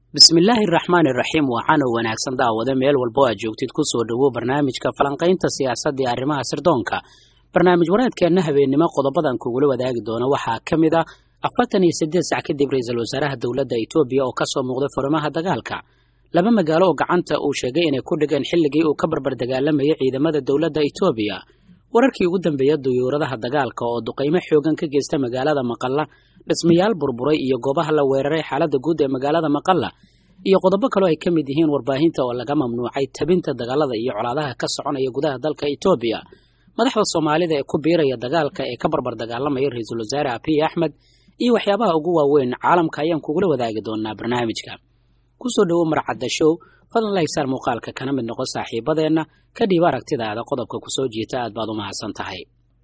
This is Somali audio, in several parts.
bismillaahi araxmaani iraxiim waxaana wanaagsan daawada meel walbo aad joogtid ku soo dhowow barnaamijka falanqaynta siyaasadda iyo arrimaha sirdoonka barnaamij wareedkeenna habeennimo qodobadan kugula wadaagi doona waxaa ka mid ah afartan iyo siddeed sac kadib ra-iisul wasaaraha dowladda etoobiya oo kasoo muuqday furimaha dagaalka laba magaalo oo gacanta uu sheegay inay ku dhigeen xilligii uu ka barbar dagaalamayay ciidamada dowladda etoobiya wararkii ugu dambeeya duyuuradaha dagaalka oo duqaymo xoogan ka geysta magaalada maqalla dhismayaal burburay iyo goobaha la weeraray xaaladda guud ee magaalada maqalla iyo qodobo kaloo ay ka mid yihiin warbaahinta oo laga mamnuucay tabinta dagaalada iyo colaadaha ka soconaya gudaha dalka etoobiya madaxda soomaalida ee ku biiraya dagaalka ee ka barbar dagaalamaya ra-iisul wasaare abiy axmed iyo waxyaabaha ugu waaweyn caalamka ayaan kugula wadaagi doonaa barnaamijka kusoo dhowo marcadda show fadlan laigsaar muuqaalka kana mid noqon saaxiibadeenna ka dhiib aragtidaada qodobka kusoo jiita aad baad u mahadsan tahay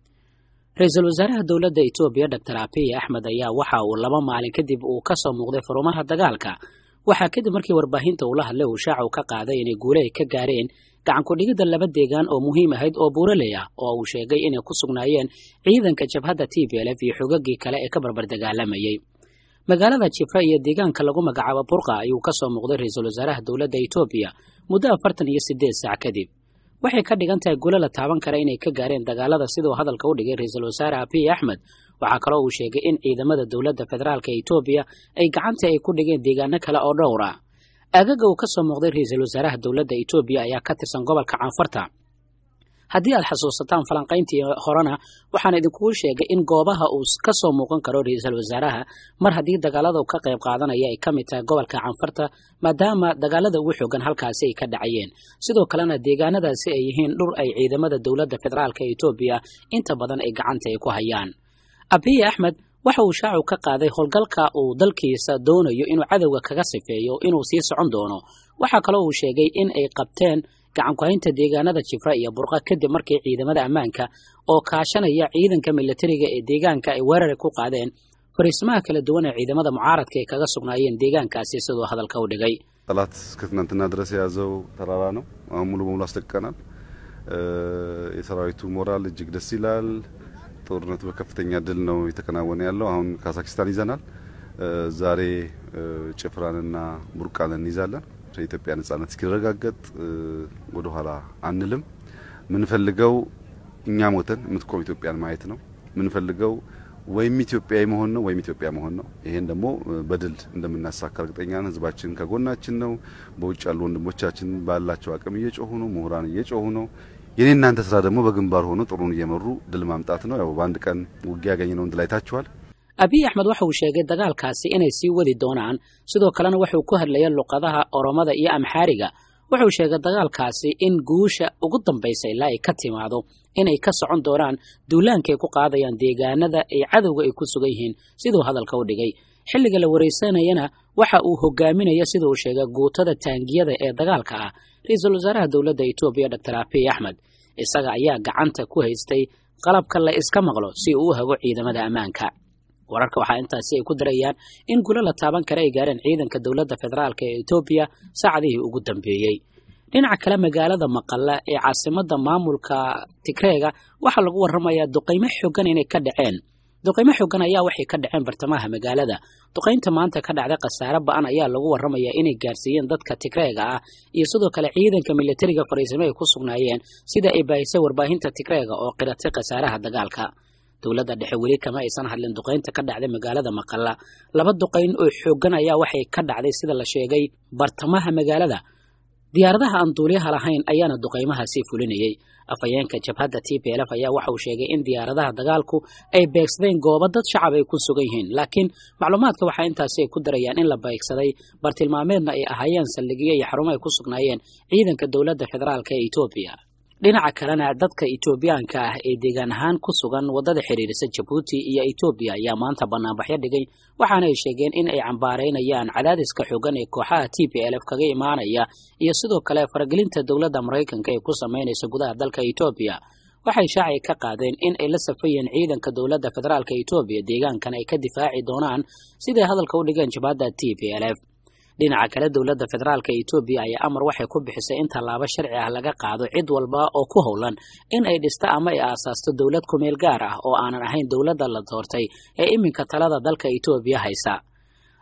ra-iisul wasaaraha dowladda etoobiya doctor abiy axmed ayaa waxa uu laba maalin kadib uu kasoo muuqday furumaha dagaalka waxaa kadib markii warbaahinta uu la hadlay uu shaacu ka qaaday inay guule ay ka gaareen gacankudhigidda laba deegaan oo muhiim ahayd oo buuraley ah oo uu sheegay inay ku sugnaayeen ciidanka jabhadda t b lf iyo xogagii kale ee ka barbar dagaalamayay magaalada jifra iyo deegaanka lagu magacaabo burqa ayuu kasoo muuqday ra-iisul wasaaraha dowladda etoobiya muddo afartan iyo siddeed sac kadib waxay ka dhigan tahay gulo la taaban kara inay ka gaareen dagaalada siduu hadalka u dhigay ra-iisul wasaare abiy axmed waxaa kaloo uu sheegay in ciidamada dowladda federaalk etoobiya ay gacanta ay ku dhigeen deegaano kale oo dhowr ah aagaga uu kasoo muuqday ra-iisul wasaaraha dowladda etoobiya ayaa ka tirsan gobolka canfarta haddii aad xasuusataan falanqayntii horena waxaan idinkugu sheegay in goobaha uu kasoo muuqan karo ra-iisul wasaaraha mar haddii dagaalada uu ka qayb qaadanaya ay ka mid tahay gobolka canfarta maadaama dagaalada ugu xoogan halkaasi ay ka dhacayeen sidoo kalena deegaanadaasi ay yihiin dhur ay ciidamada dowladda federaalk etoobiya inta badan ay gacanta ay ku hayaan abiy axmed waxa uu shaacu ka qaaday howlgalka uu dalkiisa doonayo inuu cadowga kaga sifeeyo inuu sii socon doono waxaa kaloo uu sheegay in ay qabteen gacankuhaynta deegaanada jifra iyo burqa kadib markii ciidamada ammaanka oo kaashanaya ciidanka milatariga ee deegaanka ay weerari ku qaadeen fariismaha kala duwan ee ciidamada mucaaradka ay kaga sugnaayeen deegaankaasi siduu hadalka u dhigay ጠላት እስከ ትናንትና ድረስ የያዘው ተራራ ነው። አሁን ሙሉ በሙሉ አስለቅቀናል። የሰራዊቱ ሞራል እጅግ ደስ ይላል። ጦርነቱ በከፍተኛ ድል ነው የተከናወነ ያለው። አሁን ካዛክስታን ይዘናል። ዛሬ ጭፍራንና ቡርቃን እንይዛለን። የኢትዮጵያ ነጻነት እስኪረጋገጥ ወደ ኋላ አንልም። ምንፈልገው እኛ ሞተን የምትቆም ኢትዮጵያን ማየት ነው። ምንፈልገው ወይም ኢትዮጵያዊ መሆን ነው ወይም ኢትዮጵያ መሆን ነው። ይሄን ደግሞ በድል እንደምናሳካ እርግጠኛ ነን። ህዝባችን ከጎናችን ነው። በውጭ ያሉ ወንድሞቻችን ባላቸው አቅም እየጮሁ ነው። ምሁራን እየጮሁ ነው። የኔ እናንተ ስራ ደግሞ በግንባር ሆኖ ጥሩን እየመሩ ድል ማምጣት ነው። ያው በአንድ ቀን ውጊያ ያገኘነውን ድል አይታችኋል። abiy axmed waxa uu sheegay dagaalkaasi inay sii wadi doonaan sidoo kalena wuxuu ku hadlayay luqadaha oromada iyo amxaariga wuxuu sheegay dagaalkaasi in guusha ugu dambaysa ilaa ay ka timaado inay ka socon doonaan duulaankay ku qaadayaan deegaanada ay cadowga ay ku sugan yihiin siduu hadalka u dhigay xilliga la waraysanayana waxa uu hogaaminaya sida uu sheegay guutada taangiyada ee dagaalka ah ra-iisul wasaaraha dowladda etoobiya doctor abiy axmed isaga ayaa gacanta ku haystay qalabka la iska maqlo si uu u hago ciidamada ammaanka wararka waxaa intaasi ay ku darayaan in gulo la taaban kara ay gaareen ciidanka dowladda federaalk ee etoobiya saacadihii ugu dambeeyey dhinaca kale magaalada maqalla ee caasimada maamulka tigreega waxaa lagu waramayaa duqaymo xoogan inay ka dhaceen duqaymo xoogan ayaa waxay ka dhaceen bartamaha magaalada duqaynta maanta ka dhacday khasaare ba-an ayaa lagu waramayaa inay gaarsiiyeen dadka tigreega ah iyo sidoo kale ciidanka milatariga fariisimo ay ku sugnaayeen sida ay baahisay warbaahinta tigreega oo qiratay khasaaraha dagaalka dowladda dhexe weli kama aysan hadlin duqaynta ka dhacday magaalada maqalla laba duqayn oo xoogan ayaa waxay ka dhacday sida la sheegay bartamaha magaalada diyaaradaha aan duuliyaha lahayn ayaana duqaymahaasi fulinayay afhayeenka jabhadda t p lf ayaa waxa uu sheegay in diyaaradaha dagaalku ay beegsadeen goobo dad shacab ay ku sugan yihiin laakiin macluumaadka waxaa intaasi ay ku darayaan in la beegsaday bartilmaameedna ay ahaayeen saldhigyo iyo xarumo ay ku sugnaayeen ciidanka dowladda federaalk ee etoobiya dhinaca kalena dadka etoobiyaanka ah ee deegaan ahaan ku sugan waddada xidhiirisa jabuuti iyo etoobiya ayaa maanta banaanbaxyo dhigay waxaana ay sheegeen in ay cambaaraynayaan cadaadiska xoogan ee kooxaha t p lf kaga imaanaya iyo sidoo kale faragelinta dowladda maraykanka ee ku samaynaysa gudaha dalka etoobiya waxay shaacay ka qaadeen in ay la safayeen ciidanka dowladda federaalk etoobiya deegaankan ay ka difaaci doonaan siday hadalka u dhigeen jabhadda t p lf dhinaca kale dowladda federaalk etoobiya ayaa amar waxay ku bixisay in tallaabo sharci ah laga qaado cid walba oo ku howlan in ay dhisto ama ay aasaasto dowlad kumeel gaar ah oo aanan ahayn dowladda la doortay ee iminka talada dalka etoobiya haysa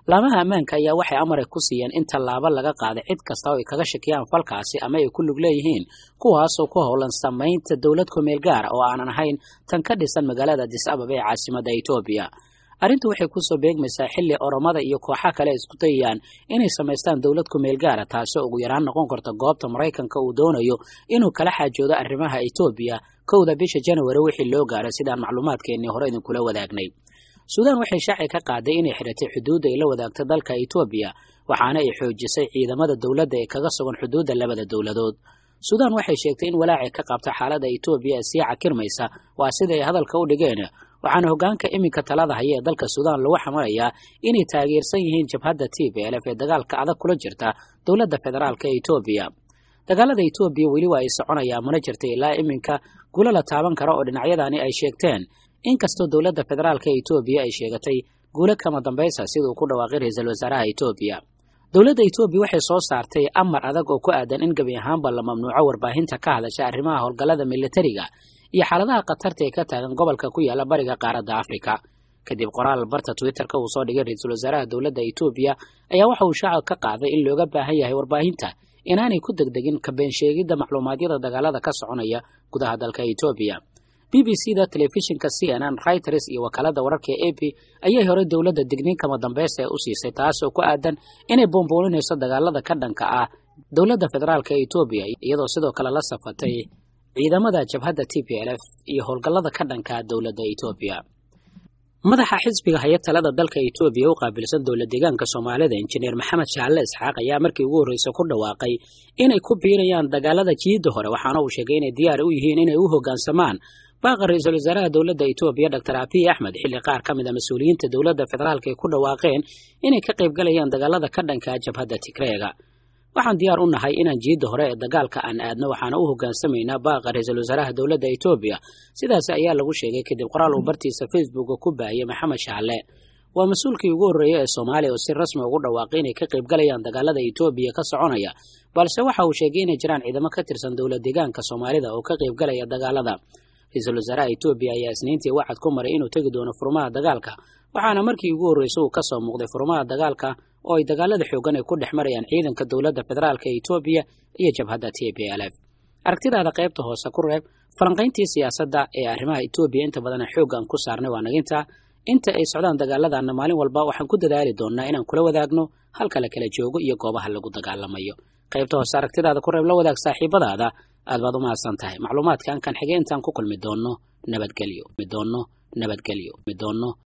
laamaha ammaanka ayaa waxay amare ku siiyeen in tallaabo laga qaaday cid kasta oo ay kaga shakiyaan falkaasi ama ay ku lug leeyihiin kuwaasoo ku howlan samaynta dowlad kumeel gaara oo aanan ahayn tan ka dhisan magaalada adis ababa ee caasimadda etoobiya arrintu waxay kusoo beegmaysaa xilli oromada iyo kooxa kale isku dayayaan inay samaystaan dowlad kumeel gaara taasoo ugu yaraan noqon karta goobta maraykanka uu doonayo inuu kala xaajoodo arrimaha etoobiya kowda bisha januari wixii loo gaaray sidaan macluumaadkeennii hore idinkula wadaagnay suudaan waxay shaaci ka qaaday inay xidhatay xuduudda ay la wadaagta dalka etoobiya waxaana ay xoojisay ciidamada dowladda ee kaga sugan xuduudda labada dowladood suudaan waxay sheegtay in walaacay ka qabta xaaladda etoobiya ee sii cakirmaysa waa sida ay hadalka u dhigeen waxaana hoggaanka iminka talada haya ee dalka suudaan lagu xamalayaa inay taageersan yihiin jabhadda t b lf ee dagaalka adag kula jirta dowladda federaalka ee etoobiya dagaalada etoobiya weli waa ay soconayaan mana jirta ilaa iminka gulo la taaban kara oo dhinacyadani ay sheegteen inkastoo dowladda federaalka etoobiya ay sheegatay guulo kama dambaysa siduu ku dhawaaqay ra-iisul wasaaraha etoobiya dowladda etoobiya waxay soo saartay amar adag oo ku aadan in gebi ahaanba la mamnuuco warbaahinta ka hadasha arrimaha howlgallada militariga iyo xaaladaha khatarta ee ka taagan gobolka ku yaala bariga qaaradda afrika kadib qoraal barta twitterka uu soo dhigay ra-iisul wasaaraha dowladda etoobiya ayaa waxa uu shacab ka qaaday in looga baahan yahay warbaahinta inaanay ku degdegin kabeen sheegidda macluumaadyada dagaalada ka soconaya gudaha dalka etoobiya b b c da telefishinka c n n reuters iyo wakaalada wararka ee a p ayay horey dowladda digniin kama dambaysta ee u siisay taasoo ku aadan inay boonbooninayso dagaalada ka dhanka ah dowladda federaalka ee etoobiya iyadoo sidoo kale la safatay ciidamada jabhadda t p l f iyo howlgallada ka dhanka ah dowladda etoobiya madaxa xisbiga haya talada dalka etoobiya u qaabilsan dowlad deegaanka soomaalida injineer maxamed shaalle isxaaq ayaa markii ugu horreysay ku dhawaaqay inay ku biirayaan dagaalada jiidda hore waxaana uu sheegay inay diyaar u yihiin inay u hoggaansamaan baaqa ra-iisul wasaaraha dowladda etoobiya doctor abiy axmed xilli qaar ka mid a mas-uuliyiinta dowladda federaalka ay ku dhawaaqeen inay ka qaybgalayaan dagaalada ka dhanka jabhadda tigreega waxaan diyaar u nahay inaan jiidda hore ee dagaalka aan aadno waxaana u hoggaansamaynaa baaqa ra-iisul wasaaraha dowladda etoobiya sidaas ayaa lagu sheegay kadib qoraal uu bartiisa facebooka ku baahiyey maxamed shaalle waa mas-uulkii ugu horreeyey ee soomaaliya oo si rasmi ugu dhawaaqay inay ka qaybgalayaan dagaalada etoobiya ka soconaya balse waxa uu sheegay inay jiraan ciidamo ka tirsan dowlad deegaanka soomaalida oo ka qaybgalaya dagaalada ra-iisul wasaaraha etoobiya ayaa isniintii wacad ku maray inuu tegi doono furmaha dagaalka waxaana markii ugu horreysay uu ka soo muuqday furmaha dagaalka oo ay dagaalada xoogan ay ku dhex marayaan ciidanka dowladda federaalka etoobiya iyo jabhadda t p l f aragtidaada qaybta hoose ku reeb falanqayntii siyaasadda ee arrimaha etoobiya inta badan xooggan ku saarnay waa naginta inta ay socdaan dagaaladaana maalin walba waxaan ku dadaali doonnaa inaan kula wadaagno halka la kala joogo iyo goobaha lagu dagaalamayo qaybta hoose aragtidaada ku reeb la wadaag saaxiibadaada aad baad u mahadsan tahay macluumaadkan kan xigay intaan ku kulmi doonno nabadgelyo doonno nabadgelyo doonno